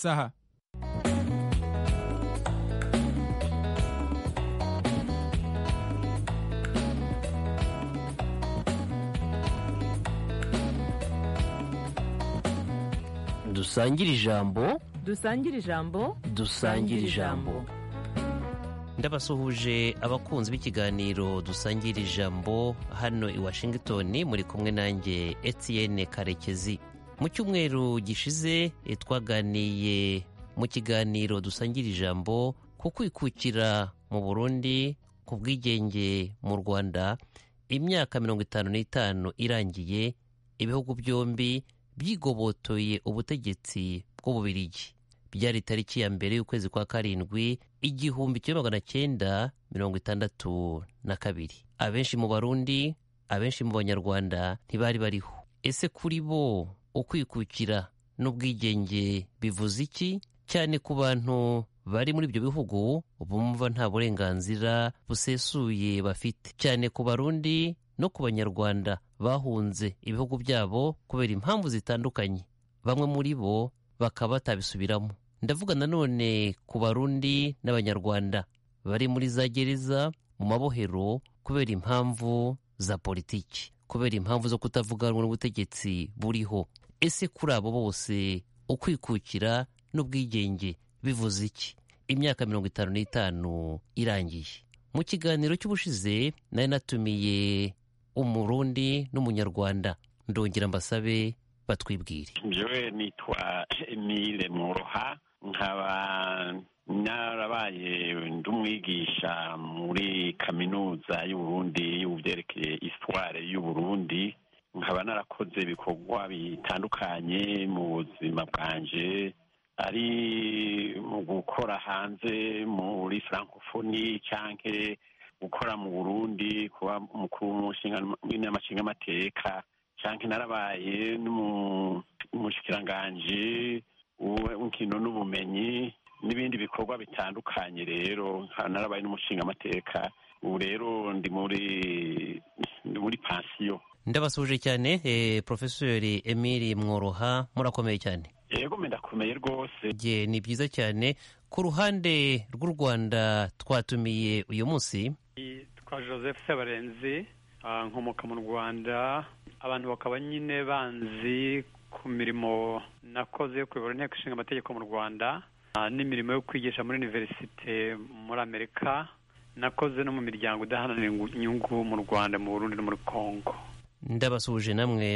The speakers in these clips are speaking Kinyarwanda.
saha dusangire ijambo dusangire ijambo dusangire ijambo ndabasuhuje abakunzi b'ikiganiro dusangira ijambo hano i washington muri kumwe nanjye etienne karekezi mu cyumweru gishize twaganiye mu kiganiro dusangira ijambo ku kwikukira mu burundi ku bwigenge mu rwanda imyaka mirongo itanu n'itanu irangiye ibihugu byombi byigobotoye ubutegetsi bw'ububirigi byari itariki ya mbere y'ukwezi kwa karindwi igihumbi kimwe magana cyenda mirongo itandatu na kabiri abenshi mu barundi abenshi mu banyarwanda ntibari bariho ese kuri bo ukwikukira n'ubwigenge bivuze iki cyane ku bantu bari muri ibyo bihugu bumva nta burenganzira busesuye bafite cyane ku barundi no ku banyarwanda bahunze ibihugu byabo kubera impamvu zitandukanye bamwe muri bo bakaba batabisubiramo ndavuga nanone ku barundi n'abanyarwanda bari muri za gereza mu mabohero kubera impamvu za politiki kubera impamvu zo kutavuganwa n'ubutegetsi buriho ese kuri abo bose ukwikukira n'ubwigenge bivuze iki imyaka mirongo itanu n'itanu irangiye mu kiganiro cy'ubushize nari natumiye umurundi n'umunyarwanda ndongera mbasabe batwibwire jewe nitwa emile mworoha nkaba narabaye ndi umwigisha muri kaminuza y'uburundi y'ubuvyerekeye isitware y'uburundi nkaba narakoze ibikorwa bitandukanye mu buzima bwanje ari mu gukora hanze muri francophonie canke gukora mu burundi kuba umukuru w'inama nshingamateka canke narabaye n'umushikiranganji w'inkino n'ubumenyi n'ibindi bikorwa bitandukanye rero narabaye n'umushingamateka ubu rero ndi muri ndi muri pansiyo ndabasuje cyane eh, profesori emili mworoha murakomeye cyane yego ndakomeye rwose ye ni byiza cyane ku ruhande rw'u rwanda twatumiye uyu munsi twa joseph sebarenzi nkomoka mu rwanda abantu bakaba nyine banzi ku mirimo nakoze yo kuyobora inteko ishinga amategeko mu rwanda n'imirimo yo kwigisha muri univerisite muri amerika nakoze no mu miryango idaharanira inyungu mu rwanda mu burundi no muri congo ndabasuhuje namwe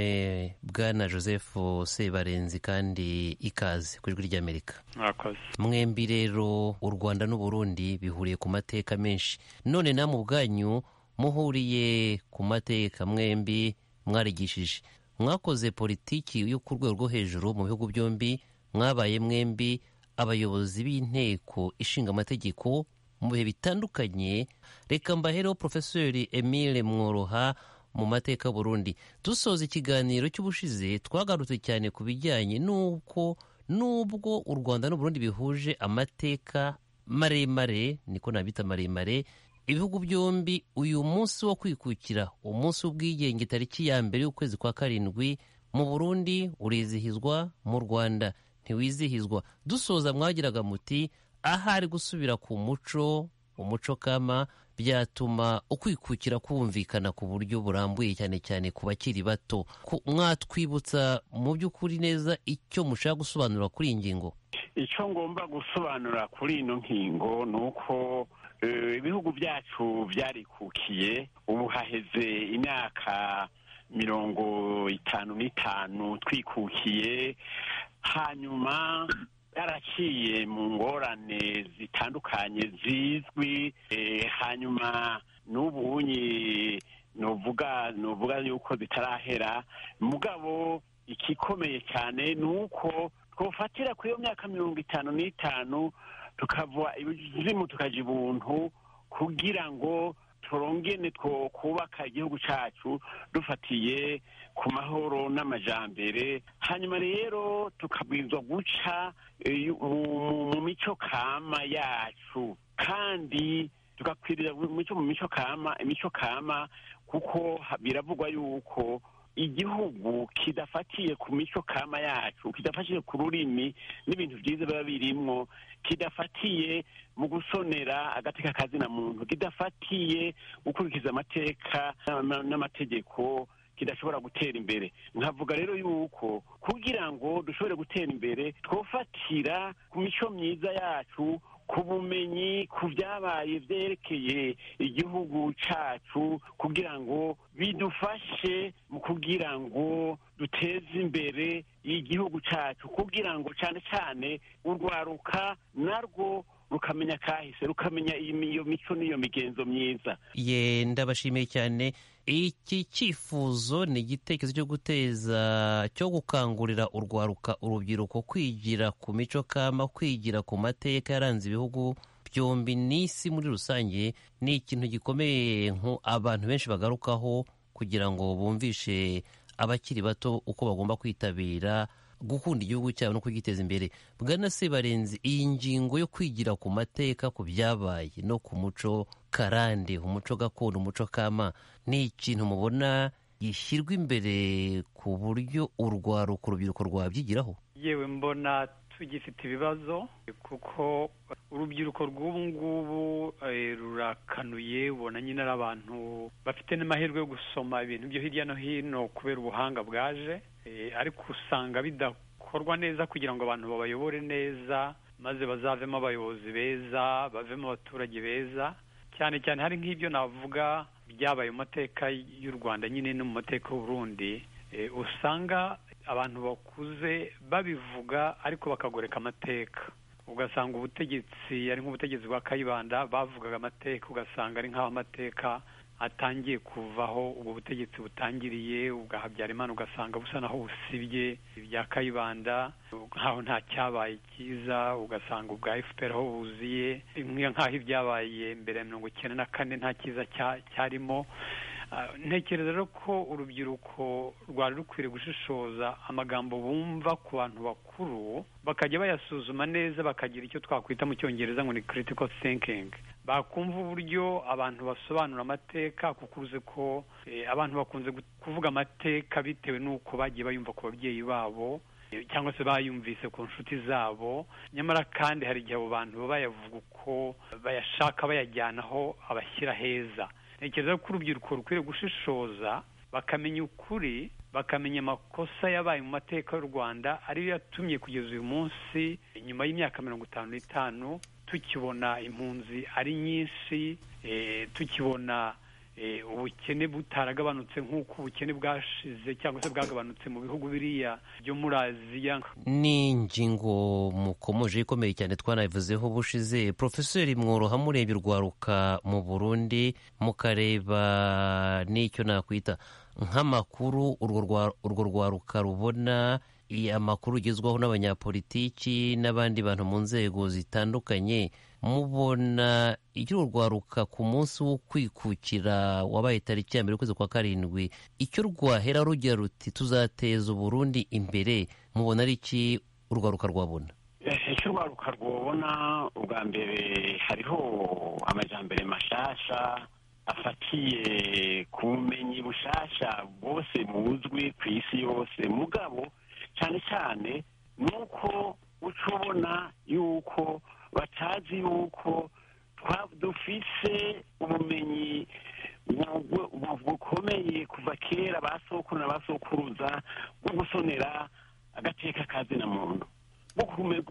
bwana joseph sebarenzi kandi ikaze ku ijwi ry'amerika mwakoze mwembi rero u rwanda n'uburundi bihuriye ku mateka menshi none namwe ubwanyu muhuriye ku mateka mwembi mwarigishije mwakoze politiki yo ku rwego rwo hejuru mu bihugu byombi mwabaye mwembi abayobozi b'inteko ishinga amategeko mu bihe bitandukanye reka mbahereho porofesori emile mworoha mu mateka burundi dusoza ikiganiro cy'ubushize twagarutse cyane ku bijyanye n'uko n'ubwo u rwanda n'uburundi bihuje amateka maremare niko nabita maremare ibihugu byombi uyu munsi wo kwikukira umunsi w'ubwigenge tariki ya mbere y'ukwezi kwa karindwi mu burundi urizihizwa mu rwanda ntiwizihizwa dusoza mwagiraga muti ahari gusubira ku muco umuco kama byatuma ukwikukira kumvikana ku buryo burambuye cyane cyane ku bakiri bato mwatwibutsa mu by'ukuri neza icyo mushaka gusobanura kuri iyi ngingo icyo ngomba gusobanura kuri ino nkingo ni uko ibihugu byacu byarikukiye ubu haheze imyaka mirongo itanu n'itanu twikukiye hanyuma yaraciye mu ngorane zitandukanye zizwi hanyuma n'ubunyi nuvuga nuvuga yuko zitarahera mugabo ikikomeye cyane ni uko twofatira kuri iyo myaka mirongo itanu n'itanu tukava ibizimu tukajya ubuntu kugira ngo turongene two kubaka igihugu cyacu dufatiye ku mahoro n'amajambere hanyuma rero tukabwirizwa guca mu mico kama yacu kandi tugakwiriza mu mico kama imico kama kuko biravugwa yuko igihugu kidafatiye ku mico kama yacu kidafatiye ku rurimi n'ibintu byiza biba birimwo kidafatiye mu gusonera agateka kazina muntu kidafatiye gukurikiza amateka n'amategeko kidashobora gutera imbere nkavuga rero yuko kugira ngo dushobore gutera imbere twofatira ku mico myiza yacu ku bumenyi ku byabaye byerekeye igihugu cyacu kugira ngo bidufashe mu kugira ngo duteze imbere igihugu cyacu kugira ngo cyane cyane urwaruka narwo rukamenya kahise rukamenya iyo mico n'iyo migenzo myiza ye ndabashimiye cyane iki cyifuzo ni igitekerezo cyo guteza cyo gukangurira urwaruka urubyiruko kwigira ku mico kama kwigira ku mateka yaranze ibihugu byombi n'isi muri rusange ni ikintu gikomeye abantu benshi bagarukaho kugira ngo bumvishe abakiri bato uko bagomba kwitabira gukunda igihugu cyabo no kugiteza imbere bwana sebarenzi iyi ngingo yo kwigira ku mateka ku byabaye no ku muco karande umuco gakondo umuco kama ni ikintu mubona gishyirwa imbere ku buryo urwaruka urubyiruko rwabyigiraho yewe mbona tugifite ibibazo kuko urubyiruko rw'ubu ngubu rurakanuye ubona nyine ari abantu bafite n'amahirwe yo gusoma ibintu byo hirya no hino kubera ubuhanga bwaje ariko usanga bidakorwa neza kugira ngo abantu babayobore neza maze bazavemo abayobozi beza bavemo abaturage beza cyane cyane hari nk'ibyo navuga byabaye mu mateka y'u rwanda nyine no mu mateka y'uburundi usanga abantu bakuze babivuga ariko bakagoreka amateka ugasanga ubutegetsi ari nk'ubutegetsi bwa kayibanda bavugaga amateka ugasanga ari nk'aho amateka atangiye kuvaho ubwo butegetsi butangiriye Habyarimana ugasanga busa naho busibye ibya kayibanda nk'aho nta cyabaye cyiza ugasanga ubwa fpr ho buziye nk'aho ibyabaye mbere ya mirongo icyenda na kane nta cyiza cyarimo ntekereza rero ko urubyiruko rwari rukwiriye gushishoza amagambo bumva ku bantu bakuru bakajya bayasuzuma neza bakagira icyo twakwita mu cyongereza ngo ni critical thinking bakumva uburyo abantu basobanura amateka kuko uzi ko abantu bakunze kuvuga amateka bitewe n'uko bagiye bayumva ku babyeyi babo cyangwa se bayumvise ku nshuti zabo nyamara kandi hari igihe abo bantu baba bayavuga uko bayashaka bayajyana aho abashyira heza ntekereza ko urubyiruko rukwiriye gushishoza bakamenya ukuri bakamenya amakosa yabaye mu mateka y'u rwanda ariyo yatumye kugeza uyu munsi nyuma y'imyaka mirongo itanu n'itanu tukibona impunzi ari nyinshi tukibona ubukene butaragabanutse nk'uko ubukene bwashize cyangwa se bwagabanutse mu bihugu biriya byo muri aziya ni ingingo mukomoje ikomeye cyane twanabivuzeho bushize porofeseri mworoha mureba urwaruka mu burundi mukareba n'icyo nakwita nk'amakuru urwo rwaruka rubona amakuru ugezwaho n'abanyapolitiki n'abandi bantu mu nzego zitandukanye mubona icyo rwaruka ku munsi wo kwikukira wabaye tariki ya mbere ukwezi kwa karindwi icyo rwahera rugira ruti tuzateza uburundi imbere mubona ari iki urwaruka rwabona icyo urwaruka rwabona ubwa mbere hariho amajyambere mashasha afatiye ku bumenyi bushasha bwose buzwi ku isi yose mugabo cyane cyane ni uko uca ubona yuko batazi yuko dufise ubumenyi bukomeye kuva kera ba sokuru na ba sokuruza bwo gusonera agateka kazina muntu bwo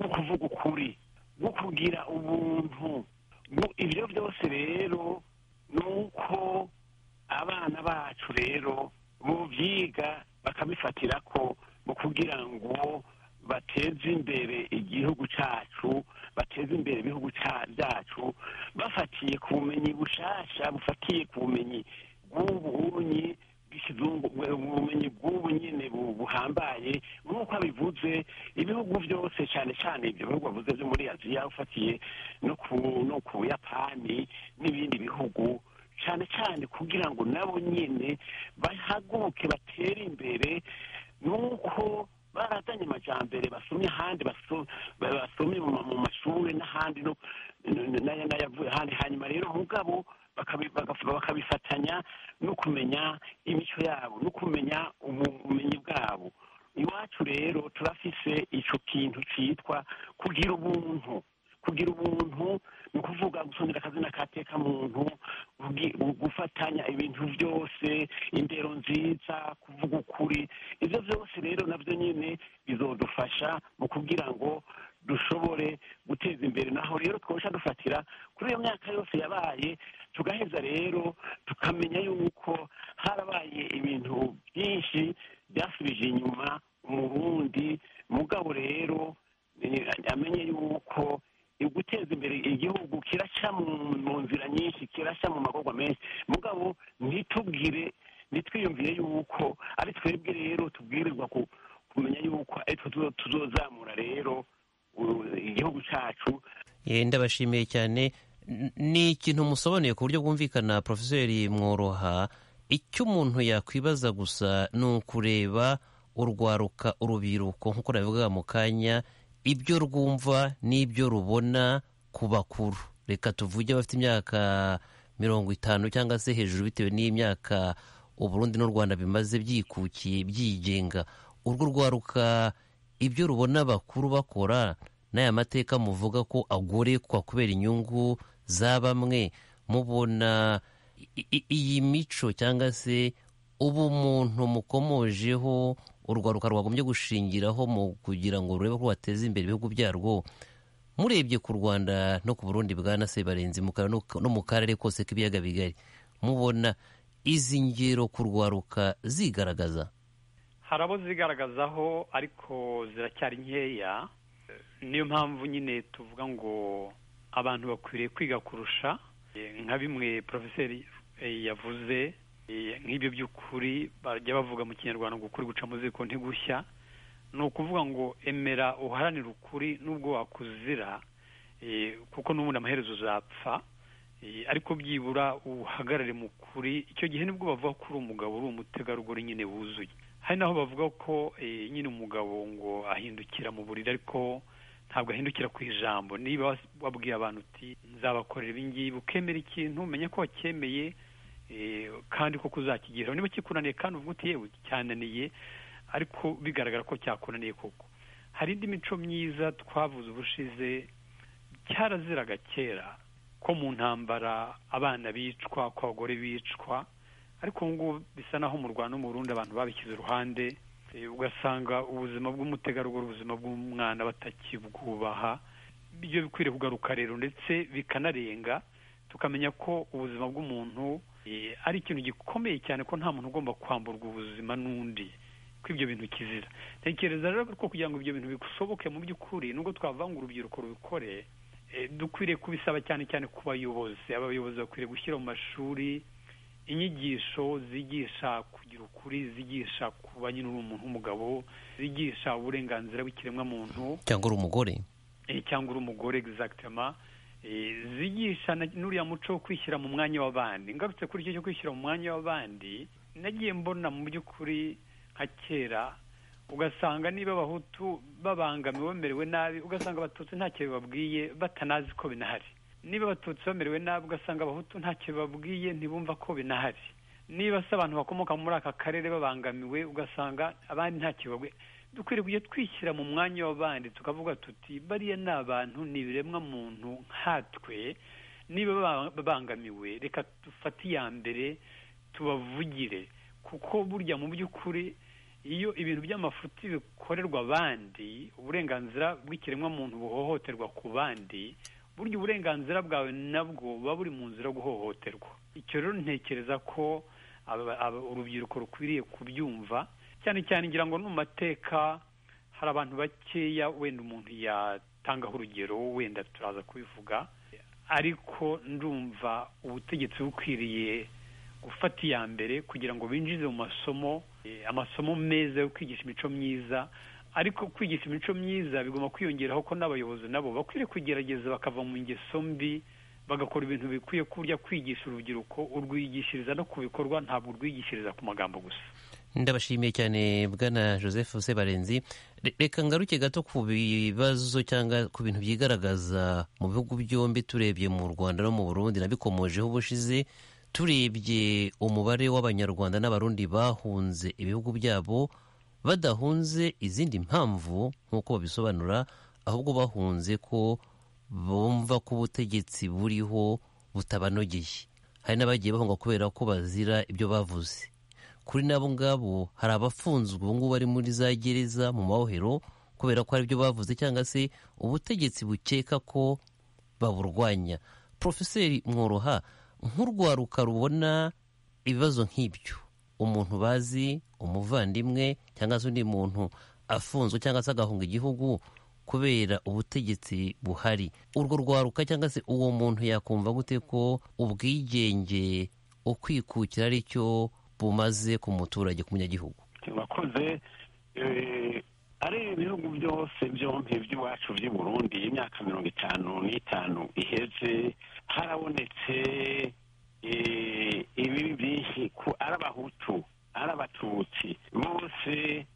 kuvuga ukuri bwo kugira ubuntu ibyo byose rero ni uko abana bacu rero bubyiga bakabifatira ko mu kugira ngo bateze imbere igihugu cyacu bateze imbere ibihugu byacu bafatiye ku bumenyi bushasha bufatiye ku bumenyi bw'ubunyi bw'ikizungu ubumenyi bw'ubu nyine buhambaye nk'uko abivuze ibihugu byose cyane cyane ibyo bihugu bavuze byo muri aziya ufatiye no ku buyapani n'ibindi bihugu cyane cyane kugira ngo nabo nyine bahaguke batere imbere nuko barazanye amajyambere basomye ahandi basomye mu mashuri n'ahandi n'ayandi hanyuma rero mugabo bakabifatanya no kumenya imico yabo no kumenya ubumenyi bwabo iwacu rero turafise icyo kintu cyitwa kugira ubuntu kugira ubuntu ni ukuvuga gusonera akazina kateka muntu gufatanya ibintu byose indero nziza kuvuga ukuri ibyo byose rero nabyo nyine bizodufasha mu kugira ngo dushobore guteza imbere naho rero twabasha dufatira kuri iyo myaka yose yabaye tugaheza rero tukamenya yuko harabaye ibintu byinshi byasubije inyuma umurundi mugabo rero amenye yuko guteza imbere igihugu kirashya mu nzira nyinshi kirashya mu magorwa menshi mugabo ntitubwire ntitwiyumvire yuko ari twebwe rero tubwirirwa kumenya yuko aritwo tuzozamura rero igihugu cyacu ndabashimiye cyane ni ikintu musobanuye ku buryo bwumvikana porofeseri mworoha icyo umuntu yakwibaza gusa ni ukureba urwaruka urubyiruko nk'uko nabivuga mu kanya ibyo rwumva n'ibyo rubona ku bakuru reka tuvuge abafite imyaka mirongo itanu cyangwa se hejuru bitewe n'imyaka uburundi n'u rwanda bimaze byikukiye byigenga urwo rwaruka ibyo rubona bakuru bakora n'aya mateka muvuga ko agorekwa kubera inyungu za bamwe mubona iyi mico cyangwa se ubumuntu mukomojeho urwaruka rwagombye gushingiraho mu kugira ngo rurebe ko bateza imbere ibihugu byarwo murebye ku rwanda no ku burundi bwa na sebarenzi no mu karere kose k'ibiyaga bigari mubona izi ngero ku rwaruka zigaragaza hari abo zigaragazaho ariko ziracyari nkeya niyo mpamvu nyine tuvuga ngo abantu bakwiriye kwiga kurusha nka bimwe porofeseri yavuze nk'ibyo by'ukuri bajya bavuga mu kinyarwanda ngo ukuri guca mu ziko ntigushya ni ukuvuga ngo emera uharanire ukuri n'ubwo wakuzira kuko n'ubundi amaherezo uzapfa ariko byibura uhagarare mu kuri icyo gihe nibwo bavuga ko uri umugabo uri umutegarugori nyine wuzuye hari naho bavuga ko nyine umugabo ngo ahindukira mu buriri ariko ntabwo ahindukira ku ijambo niba wabwiye abantu uti nzabakorera ibingibi ukemera ikintu umenya ko wakemeye kandi koko uzakigeraho niba kikunaniye kandi uvuga uti yewe cyananiye ariko bigaragara ko cyakunaniye koko hari indi mico myiza twavuze ubushize cyaraziraga kera ko mu ntambara abana bicwa ko abagore bicwa ariko ubu ngubu bisa naho mu rwanda no mu rundi abantu babishyize iruhande ugasanga ubuzima bw'umutegarugori ubuzima bw'umwana batakibwubaha ibyo bikwiriye kugaruka rero ndetse bikanarenga tukamenya ko ubuzima bw'umuntu ari ikintu gikomeye cyane ko nta muntu ugomba kwamburwa ubuzima n'undi ko ibyo bintu kizira ntekereza rero ko kugira ngo ibyo bintu bisoboke mu by'ukuri nubwo twavanga urubyiruko rubikore dukwiriye kubisaba cyane cyane ku bayobozi abayobozi bakwiriye gushyira mu mashuri inyigisho zigisha kugira ukuri zigisha kuba nyine uri umuntu w'umugabo zigisha uburenganzira bw'ikiremwamuntu cyangwa uri umugore cyangwa uri umugore egizagitema zigisha n'uriya muco wo kwishyira mu mwanya w'abandi ngarutse kuri icyo cyo kwishyira mu mwanya w'abandi nagiye mbona mu by'ukuri nka kera ugasanga niba abahutu babangamiwe bamerewe nabi ugasanga abatutsi ntacyo bibabwiye batanazi ko binahari niba abatutsi bamerewe nabi ugasanga abahutu ntacyo bibabwiye ntibumva ko binahari niba se abantu bakomoka muri aka karere babangamiwe ugasanga abandi ntacyo bibabwiye dukwiriye kujya twishyira mu mwanya w'abandi tukavuga tuti bariya ni abantu ni ibiremwa muntu nkatwe niba babangamiwe reka dufate iya mbere tubavugire kuko burya mu by'ukuri iyo ibintu by'amafuti bikorerwa abandi uburenganzira bw'ikiremwa muntu buhohoterwa ku bandi burya uburenganzira bwawe nabwo buba buri mu nzira yo guhohoterwa icyo rero ntekereza ko urubyiruko rukwiriye kubyumva cyane cyane ngira ngo no mu mateka hari abantu bakeya wenda umuntu yatangaho urugero wenda turaza kubivuga ariko ndumva ubutegetsi bukwiriye gufata iya mbere kugira ngo binjize mu masomo amasomo meza yo kwigisha imico myiza ariko kwigisha imico myiza bigomba kwiyongeraho ko n'abayobozi nabo bakwiriye kugerageza bakava mu ngeso mbi bagakora ibintu bikwiye ku buryo kwigisha urubyiruko urwigishiriza no ku bikorwa ntabwo urwigishiriza ku magambo gusa ndabashimiye cyane bwana joseph sebarenzi reka ngaruke gato ku bibazo cyangwa ku bintu byigaragaza mu bihugu byombi turebye mu rwanda no mu burundi nabikomojeho ubushize turebye umubare w'abanyarwanda n'abarundi bahunze ibihugu byabo badahunze izindi mpamvu nk'uko babisobanura ahubwo bahunze ko bumva ko ubutegetsi buriho butabanogeye hari n'abagiye bahunga kubera ko bazira ibyo bavuze kuri n'abo ngabo hari abafunzwe ubu ngubu bari muri za gereza mu mabohero kubera ko hari ibyo bavuze cyangwa se ubutegetsi bukeka ko baburwanya porofeseri mworoha nk'urwaruka rubona ibibazo nk'ibyo umuntu bazi umuvandimwe cyangwa se undi muntu afunzwe cyangwa se agahunga igihugu kubera ubutegetsi buhari urwo rwaruka cyangwa se uwo muntu yakumva gute ko ubwigenge ukwikukira ari cyo bumaze ku muturage ku munyagihugu bakoze ari ibihugu byose byombi by'iwacu by'i burundi imyaka mirongo itanu n'itanu iheze harabonetse ibibi byinshi ari abahutu ari abatutsi bose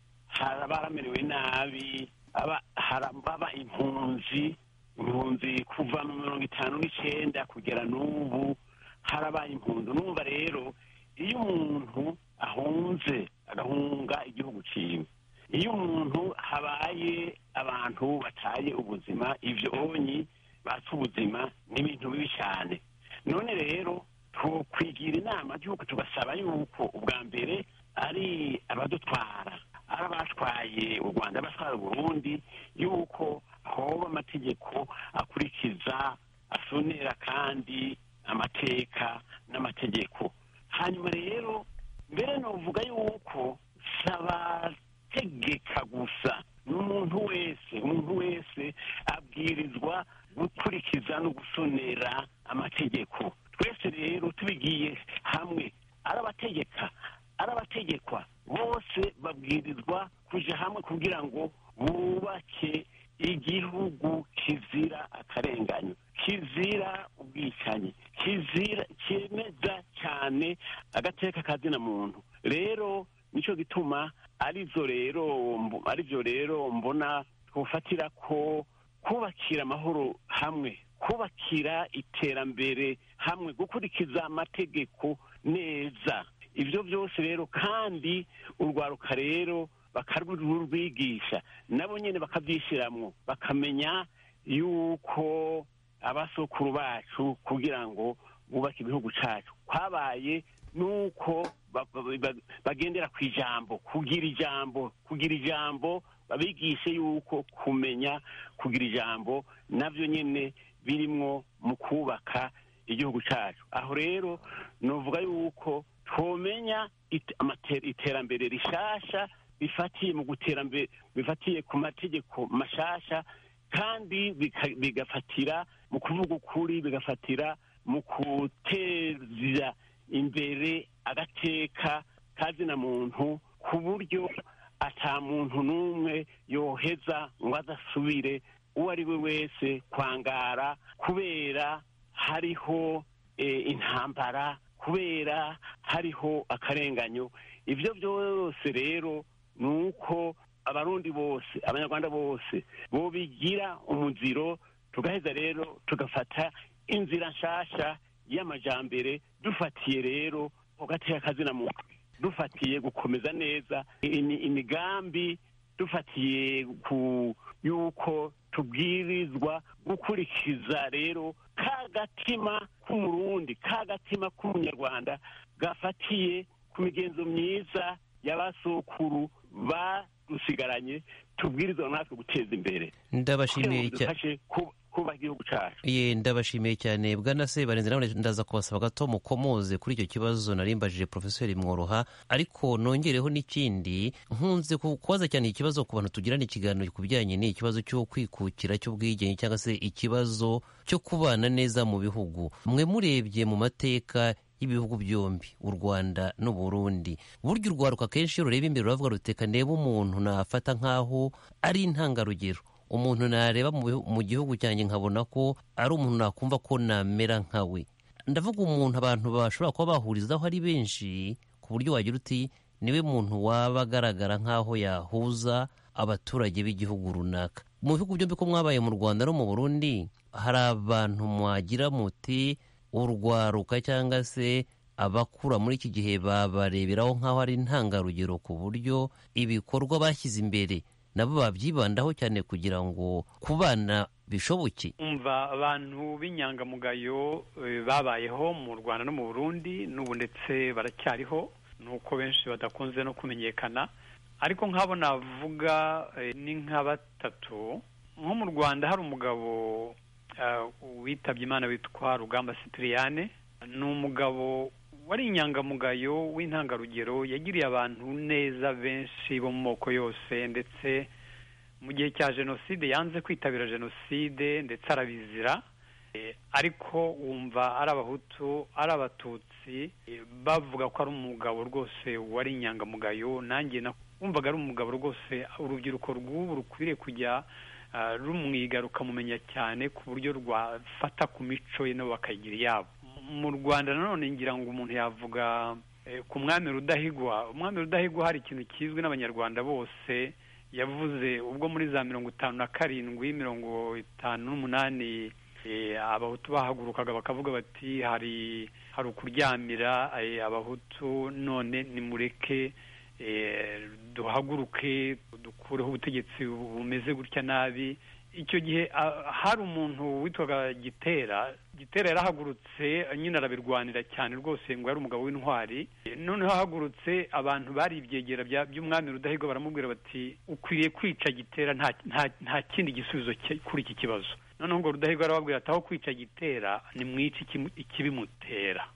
baramerewe nabi baba impunzi impunzi kuva mu mirongo itanu n'icyenda kugera n'ubu harabaye impunzi n'ubu rero iyo umuntu ahunze agahunga igihugu cyiwe iyo umuntu habaye abantu bataye ubuzima ibyo onyi batse ubuzima ni ibintu bibi cyane none rero tukwigira inama y'uko tugasaba yuko ubwa mbere ari abadutwara ari abatwaye u rwanda batwara uburundi y'uko hoba amategeko akurikiza asonera kandi amateka n'amategeko hanyuma rero mbere nuvuga yuko si abategeka gusa ni umuntu wese umuntu wese abwirizwa gukurikiza no gusonera amategeko twese rero tubigiye hamwe ari abategeka ari abategekwa bose babwirizwa kujya hamwe kugira ngo bubake igihugu kizira akarenganyo kizira ubwicanyi kizira cyemeza cyane agateka kazina muntu rero nicyo gituma arizo rero aribyo rero mbona tufatira ko kubakira amahoro hamwe kubakira iterambere hamwe gukurikiza amategeko neza ibyo byose rero kandi urwaruka rero bakarurwigisha nabo nyine bakabyishyiramo bakamenya yuko abasokuru bacu kugira ngo bubake igihugu cyacu kwabaye nuko bagendera ku ijambo kugira ijambo kugira ijambo babigishe yuko kumenya kugira ijambo nabyo nyine birimo mu kubaka igihugu cyacu aho rero nuvuga yuko twomenya iterambere rishasha bifatiye mu guterambere bifatiye ku mategeko mashasha kandi bigafatira mu kuvuga ukuri bigafatira mu guteza imbere agateka kazina muntu ku buryo ata muntu n'umwe yoheza ngo adasubire uwo ari we wese kwangara kubera hariho intambara kubera hariho akarenganyo ibyo byose rero ni uko abarundi bose abanyarwanda bose bo bigira umuziro tugaheza rero tugafata inzira nshasha y'amajambere dufatiye rero ugatera akazina muntu dufatiye gukomeza neza imigambi dufatiye ku yuko tubwirizwa gukurikiza rero kagatima k'umurundi kagatima k'umunyarwanda gafatiye ku migenzo myiza y'abasokuru ba dusigaranye tubwirizwa natwe guteza imbere ndabashimiye cyane kuba igihugu cyacu ye ndabashimiye cyane bwana sebarenze nawe ndaza kubasaba gato mukomoze kuri icyo kibazo narimbajije porofeseri mworoha ariko nongereho n'ikindi nkunze kubaza cyane ikibazo ku bantu tugirana ikiganiro ku bijyanye n'ikibazo cyo kwikukira cy'ubwigenge cyangwa se ikibazo cyo kubana neza mu bihugu mwe murebye mu mateka y'ibihugu byombi u rwanda n'uburundi burya urwaruka akenshi iyo rureba imbere ruravuga ruteka ndeba umuntu nafata nk'aho ari intangarugero umuntu nareba mu gihugu cyanjye nkabona ko ari umuntu nakumva ko namera nkawe ndavuga umuntu abantu bashobora kuba bahurizaho ari benshi ku buryo wagira uti niwe muntu waba agaragara nk'aho yahuza abaturage b'igihugu runaka mu bihugu byombi ko mwabaye mu rwanda no mu burundi hari abantu mwagira muti urwaruka cyangwa se abakura muri iki gihe babareberaho nk'aho ari intangarugero ku buryo ibikorwa bashyize imbere nabo babyibandaho cyane kugira ngo ku bana bishoboke umva abantu b'inyangamugayo eh, babayeho mu rwanda no mu burundi n'ubu ndetse baracyariho nuko benshi badakunze no kumenyekana ariko nk'abo navuga eh, ni nka batatu nko mu rwanda hari umugabo eh, witabye imana witwa rugamba sitiriyane ni umugabo wari inyangamugayo w'intangarugero yagiriye abantu neza benshi bo mu moko yose ndetse mu gihe cya jenoside yanze kwitabira jenoside ndetse arabizira Eh, ariko wumva ari abahutu ari abatutsi eh, bavuga ko ari umugabo rwose wari inyangamugayo nanjye na- wumvaga ari umugabo rwose urubyiruko rw'ubu rukwiriye kujya ah, rumwiga rukamumenya cyane ku buryo rwafata ku mico ye nabo bakayigira iyabo mu rwanda nanone ngira ngo umuntu yavuga eh, ku mwami rudahigwa umwami rudahigwa hari ikintu kizwi n'abanyarwanda bose yavuze ubwo muri za mirongo itanu na karindwi mirongo itanu n'umunani eh, abahutu bahagurukaga bakavuga bati hari hari ukuryamira eh, abahutu none nimureke eh, duhaguruke dukureho ubutegetsi bumeze gutya nabi icyo gihe ah, hari umuntu witwaga gitera gitera yarahagurutse nyine arabirwanira cyane rwose ngo yari umugabo w'intwari noneho ahagurutse abantu bari ibyegera bya- by'umwami rudahigwa baramubwira bati ukwiriye kwica gitera nta nta- nta kindi gisubizo cye- kuri iki kibazo noneho ngo rudahigwa arababwira ati aho kwica gitera nimwice ikimu- ikibimutera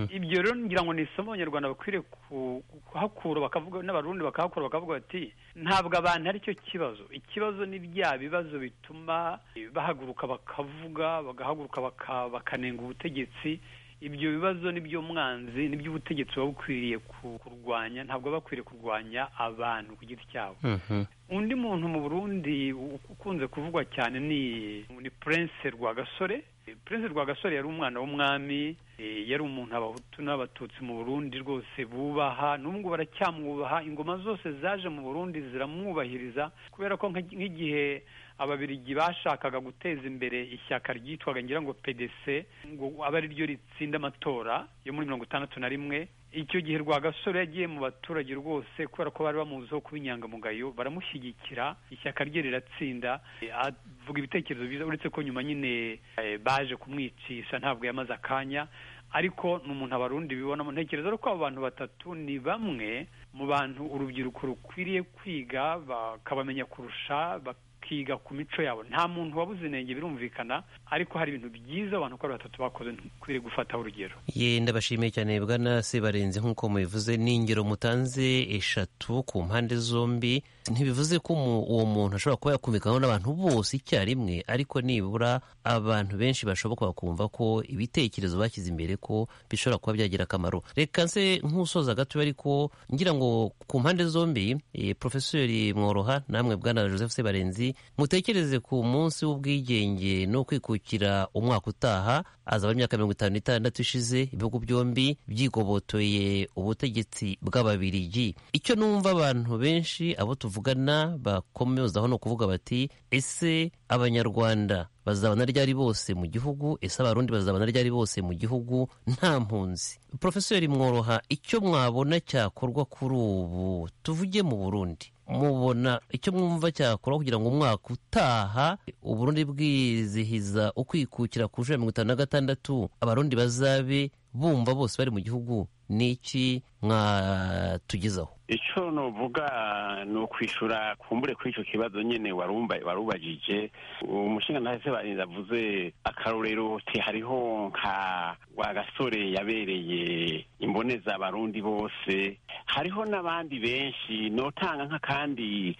ibyo rero ngira ngo ni isomo abanyarwanda bakwiriye ku- kuhakura bakavuga n'abarundi bakahakura bakavuga bati ntabwo abantu ari cyo kibazo ikibazo ni bya bibazo bituma eh, bahaguruka bakavuga bagahaguruka baka- bakanenga ubutegetsi ibyo bibazo nibyo mwanzi nibyo ubutegetsi buba bukwiriye ku- kurwanya ntabwo buba bukwiriye kurwanya abantu ku giti cyabo Mhm. undi muntu mu burundi ukunze kuvugwa cyane ni ni prince rwagasore prince rwagasore yari umwana w'umwami eh, yari umuntu abahutu n'abatutsi mu burundi rwose bubaha n'ubu ngubu baracyamwubaha ingoma zose zaje mu burundi ziramwubahiriza kubera ko nka- nk'igihe ababirigi bashakaga guteza imbere ishyaka ryitwaga ngira ngo pdc ngo abe ari ryo ritsinda amatora yo muri mirongo itandatu na rimwe icyo gihe rwagasore yagiye mu baturage rwose kubera ko bari bamuziho kuba inyangamugayo baramushyigikira ishyaka rye riratsinda Eh, avuga ibitekerezo byiza uretse ko nyuma nyine eh, baje kumwicisha ntabwo yamaze akanya ariko ni umuntu abarundi bibonamo ntekereza ko abo bantu batatu ni bamwe mu bantu urubyiruko rukwiriye kwiga bakabamenya kurusha bakiga ku mico yabo nta muntu wabuze inenge birumvikana ariko hari ibintu byiza abantu uko ari batatu bakoze ntukwiriye gufataho urugero ye ndabashimiye cyane bwana sebarenze nk'uko mubivuze ni ingero mutanze eshatu ku mpande zombi ntibivuze ko umu- uwo muntu ashobora kuba yakumvikanaho n'abantu bose icyarimwe ariko nibura abantu benshi bashoboka bakumva ko ibitekerezo bashyize imbere ko bishobora kuba byagira akamaro reka nse nk'usoza gatoya ariko ngira ngo ku mpande zombi eh, profesori mworoha namwe bwana joseph sebarenzi mutekereze ku munsi w'ubwigenge no kwikukira umwaka utaha azaba imyaka mirongo itanu n'itandatu ishize ibihugu byombi byigobotoye ubutegetsi bw'ababirigi icyo numva abantu benshi abo tuvugana bakomezaho ni ukuvuga bati ese abanyarwanda bazabana ryari bose mu gihugu ese abarundi bazabana ryari bose mu gihugu nta mpunzi profesori mworoha icyo mwabona cyakorwa kuri ubu tuvuge mu burundi mubona icyo mwumva cyakora kugira ngo umwaka utaha uburundi bwizihiza ukwikukira ku nshuro ya mirongo itanu na gatandatu abarundi bazabe bumva bose bari mu gihugu ni iki mwatugezaho icyo nuvuga ni ukwishura kumbure kuri icyo kibazo nyine warumva warubajije umushinga se barinze avuze akarorero ti hariho nka wa gasore yabereye imboneza abarundi bose hariho n'abandi benshi notanga nk'akandi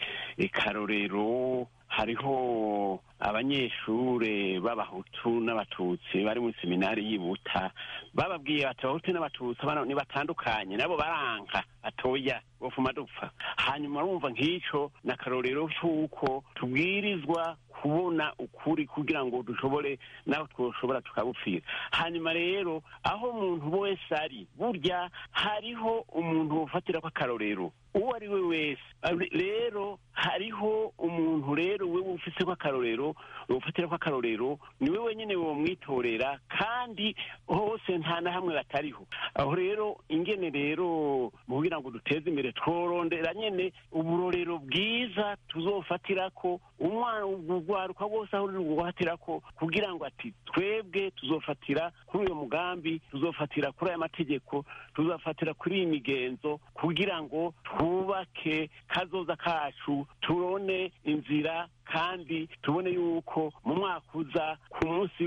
karorero hariho abanyeshure b'abahutu n'abatutsi bari mu seminari yibuta bababwiye bati abahutu n'abatutsi bano nibatandukanye nabo baranka batoya bofuma dupfa hanyuma urumva nk'ico na karorero c'uko tubwirizwa kubona ukuri kugira ngo dushobore naho twoshobora tukabupfira hanyuma rero aho umuntu wese ari burya hariho umuntu wofatira ko akarorero uwo ari we wese rero hariho umuntu rero wewe ufise ko akarorero wofatira ko akarorero ni we wenyine womwitorera kandi hose nta na hamwe batariho aho rero ingene rero kugira ngo duteze imbere tworondera nyene uburorero bwiza tuzofatirako ugwaruka wose aho ruri guhatirako kugira ngo ati twebwe tuzofatira kuri uyo mugambi tuzofatira kuri aya mategeko tuzofatira kuri iyi migenzo kugira ngo twubake kazoza kacu turone inzira kandi tubone yuko mu mwaka uza ku munsi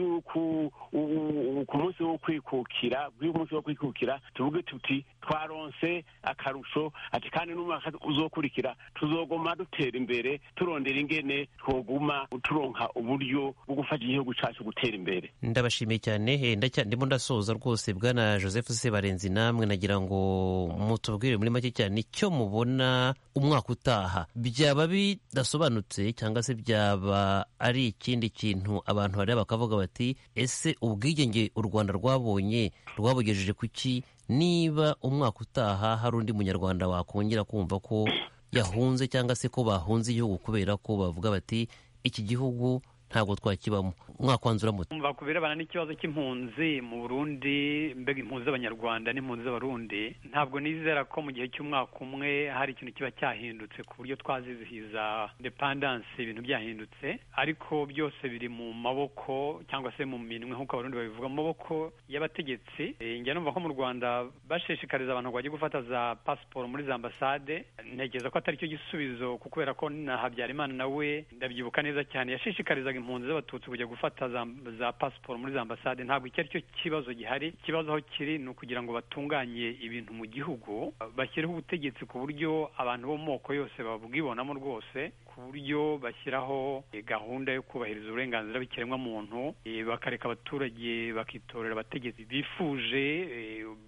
ku munsi wo kwikukira munsi wo kwikukira tuvuge tuti twaronse akarusho ati kandi n'umwaka uzokurikira tuzogoma dutera imbere turondera ingene twoguma turonka uburyo bwo gufasha igihugu cyacu gutera imbere ndabashimiye cyane ndimo ndasoza rwose bwana joseph sebarenzi namwe nagira ngo mutubwire muri make cyane icyo mubona umwaka utaha byaba bidasobanutse cyangwa se byaba ari ikindi kintu abantu bareba bakavuga bati ese ubwigenge u rwanda rwabonye rwabugejeje kuki niba umwaka utaha hari undi munyarwanda wakongera kumva ko yahunze cyangwa se ko bahunze igihugu kubera ko bavuga bati iki gihugu ntabwo twakibamo mwakwanzura muto umva ku birebana n'ikibazo cy'impunzi mu burundi mbega impunzi z'abanyarwanda n'impunzi z'abarundi ntabwo nizera ko mu gihe cy'umwaka umwe hari ikintu kiba cyahindutse ku buryo twazizihiza depandanse ibintu byahindutse ariko byose biri mu maboko cyangwa se mu minwe nk'uko abarundi babivuga mu maboko y'abategetsi njya numva ko mu rwanda bashishikariza abantu ngo bajye gufata za pasiporo muri za ambasade ntekereza ko atari cyo gisubizo kubera ko na habyarimana nawe ndabyibuka neza cyane yashishikarizaga impunzi z'abatutsi kujya gufata za, za pasiporo muri za ambasade ntabwo icyo ari cyo kibazo gihari ikibazo aho kiri ni ukugira ngo batunganye ibintu mu gihugu bashyireho ubutegetsi ku buryo abantu bo mu moko yose babwibonamo rwose ku buryo bashyiraho gahunda yo kubahiriza uburenganzira bw'ikiremwa muntu bakareka abaturage bakitorera abategetsi bifuje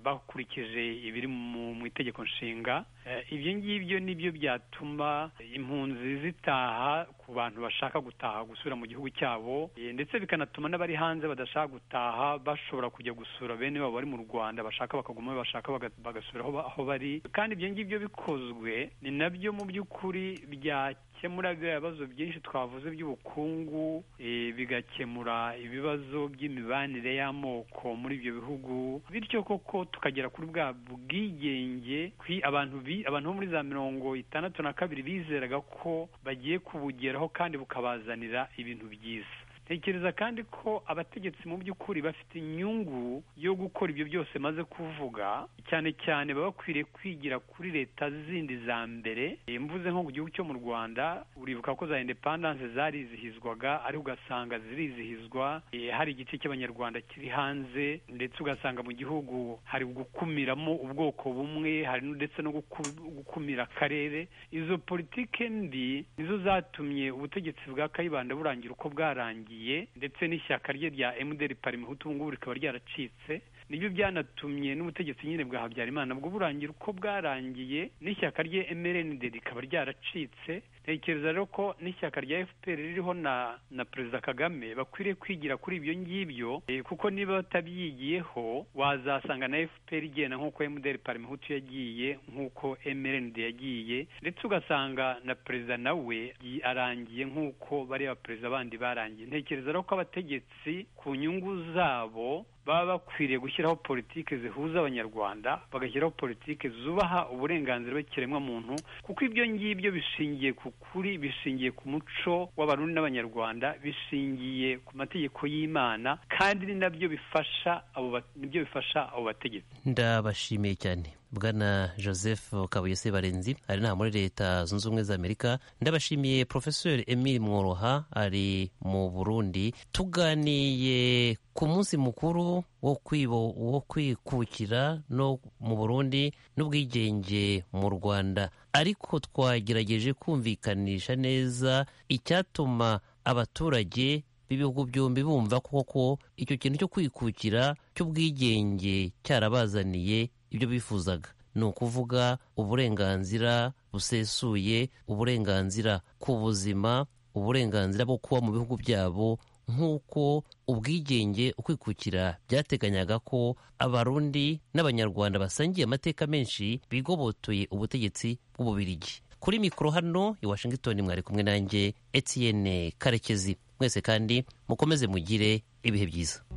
bakurikije ibiri mu itegeko nshinga ibyo ngibyo nibyo byatuma impunzi zitaha ku bantu bashaka gutaha gusubira mu gihugu cyabo ndetse bikanatuma n'abari hanze badashaka gutaha bashobora kujya gusura bene babo bari mu rwanda bashaka bakaguma bashaka bagasubira aho bari kandi ibyo ngibyo bikozwe ni nabyo mu by'ukuri byakemura biriya bibazo byinshi twavuze by'ubukungu bigakemura ibibazo by'imibanire y'amoko muri ibyo bihugu bityo koko tukagera kuri bwa bwigenge abantu abantu bo muri za mirongo itandatu na kabiri bizeraga ko bagiye kubugeraho kandi bukabazanira ibintu byiza tekereza kandi ko abategetsi mu by'ukuri bafite inyungu yo gukora ibyo byose maze kuvuga cyane cyane baba bakwiriye kwigira kuri leta zindi za mbere mvuze nko ku gihugu cyo mu rwanda uribuka ko za indepandanse zarizihizwaga ariko ugasanga zirizihizwa hari igice cy'abanyarwanda kiri hanze ndetse ugasanga mu gihugu hari gukumiramo ubwoko bumwe hari ndetse no gukumira akarere izo politike mbi nizo zatumye ubutegetsi bwa kayibanda burangira uko bwarangiye ndetse n'ishyaka rye rya emuderi parime ubu ngubu rikaba ryaracitse nibyo byanatumye n'ubutegetsi nyine bwa habyarimana bwo burangira uko bwarangiye n'ishyaka rye mrnd rikaba ryaracitse tekereza rero ko n'ishyaka rya fpr ririho na na perezida kagame bakwiriye kwigira kuri ibyo ngibyo kuko niba batabyigiyeho wazasanga na fpr igenda nk'uko mdr parimuhutu yagiye nk'uko mrnd yagiye ndetse ugasanga na perezida nawe arangiye nk'uko bariya perezida bandi barangiye ntekereza rero ko abategetsi ku nyungu zabo baba bakwiriye gushyiraho politiki zihuza abanyarwanda bagashyiraho politiki zubaha uburenganzira bw'ikiremwamuntu kuko ibyo ngibyo bishingiye ku kuri bishingiye ku muco w'abarundi n'abanyarwanda bishingiye ku mategeko y'imana kandi ni nabyo bifasha nibyo bifasha abo bategetsi ndabashimiye cyane bwana joseph kabuye sebarenzi ari nta muri leta zunze ubumwe za amerika ndabashimiye profesor emile mworoha ari mu burundi tuganiye ku munsi mukuru wo kwibo wo kwikukira no mu burundi n'ubwigenge mu rwanda ariko twagerageje kumvikanisha neza icyatuma abaturage b'ibihugu byombi bumva koko icyo kintu cyo kwikukira cy'ubwigenge cyarabazaniye ibyo bifuzaga ni ukuvuga uburenganzira busesuye uburenganzira ku buzima uburenganzira bwo kuba mu bihugu byabo nk'uko ubwigenge ukwikukira byateganyaga ko abarundi n'abanyarwanda basangiye amateka menshi bigobotoye ubutegetsi bw'ububirigi kuri mikoro hano i washington mwari kumwe nanjye etiyene karekezi mwese kandi mukomeze mugire ibihe byiza